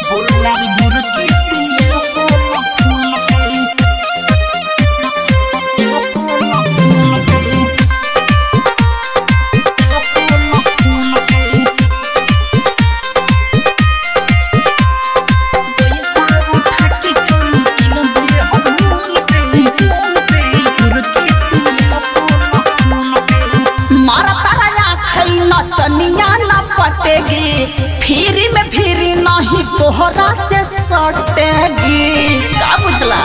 बोलना रे गोरकी तेरा पोला फूल पे तेरा पोला फूल पे तेरा पोला फूल पे पैसा उठा के चोरी किन दे हम मूल पे मूल पे गोरकी तेरा पोला फूल पे मारा तारा छै नचनिया न पटेगी फिरी में फिरी नहीं तोहरा से सटेगी का बुझला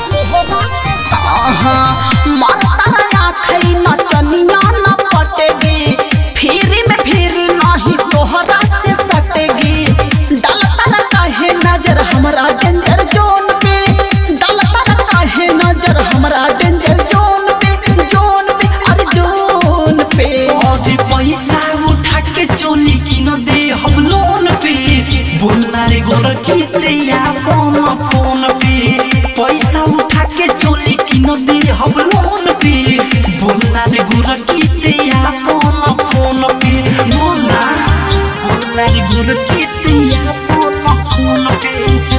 हाँ मारा तारा छै नचनिया न पटेगी फिरी में फिरी नहीं तोहरा से सटेगी डालता न काहे नजर हमरा डेंजर जोन पे डालता न काहे नजर हमरा डेंजर जोन पे जोन पे अरे जोन पे अरे पैसा उठा के चोली किन दे हम लोन पे बोलना रे गोरकी तेरा फोन फोन पे पैसा उठा के चोली किन दे हम लोन पे बोलना रे गोरकी तेरा फोन फोन पे बोलना बोलना रे गोरकी तेरा फोन फोन पे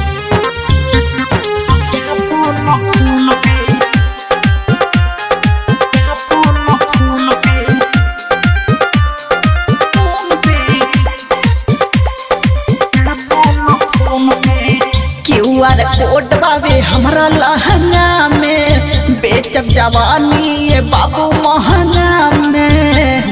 तेरा फोन फोन पे तेरा phone PhonePe QR code बाबे हमरा लहंगा में बेचब जवानी ये बाबू महंगा में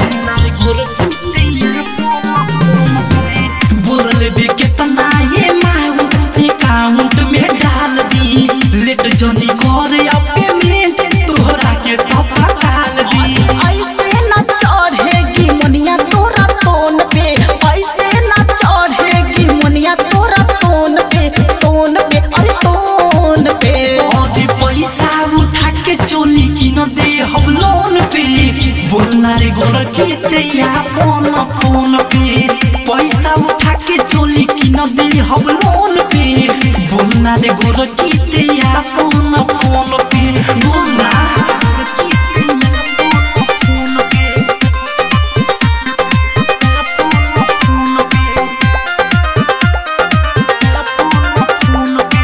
बोल बे कितना ये माउंट अकाउंट में डाल दी लेट जनी कर अपने में तोहरा के तपा डाल दी ऐसे न चढ़ेगी मुनिया तोरा तोन पे ऐसे न चढ़ेगी मुनिया तोरा तोन पे तोन पे अरे तोन पे और पैसा उठा के चोली किन दे हम लोन पे बोलना रे गोर की तेरा फोन फोन पे पैसा उठा के चोली किन दे हम लोन पे बोलना रे गोर की तेरा फोन फोन पे बोलना PhonePe PhonePe PhonePe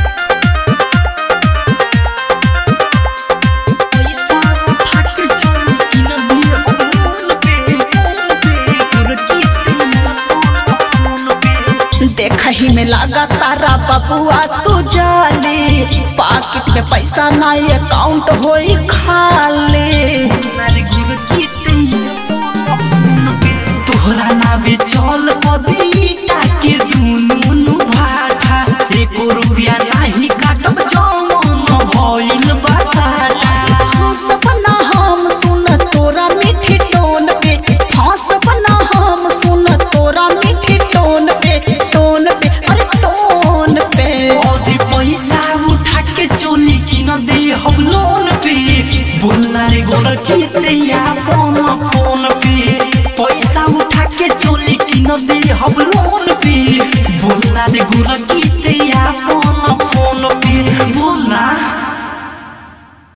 पैसा उठा के चोली किन दे हम लोन पे फोन पे गोरकी तेरा फोन पे देखही में लागा तारा बबुआ तू जाली पाकिट में पैसा ना अकाउंट होई खाली तोहरा नावे चल पदी टाके दुनु भाटा एको रुपया नाही काटब जमन भइल बसाटा हंसब ना हम सुन तोरा मीठी टोन पे हंसब ना हम सुन तोरा मीठी टोन पे टोन पे अरे टोन पे अधी पैसा उठा के चोली किन दे हम लोन पे बोलना रे गोर की तेरा फोन फोन पे पैसा उठा के चोली किन दे हम लोन पे बोलना रे गोर की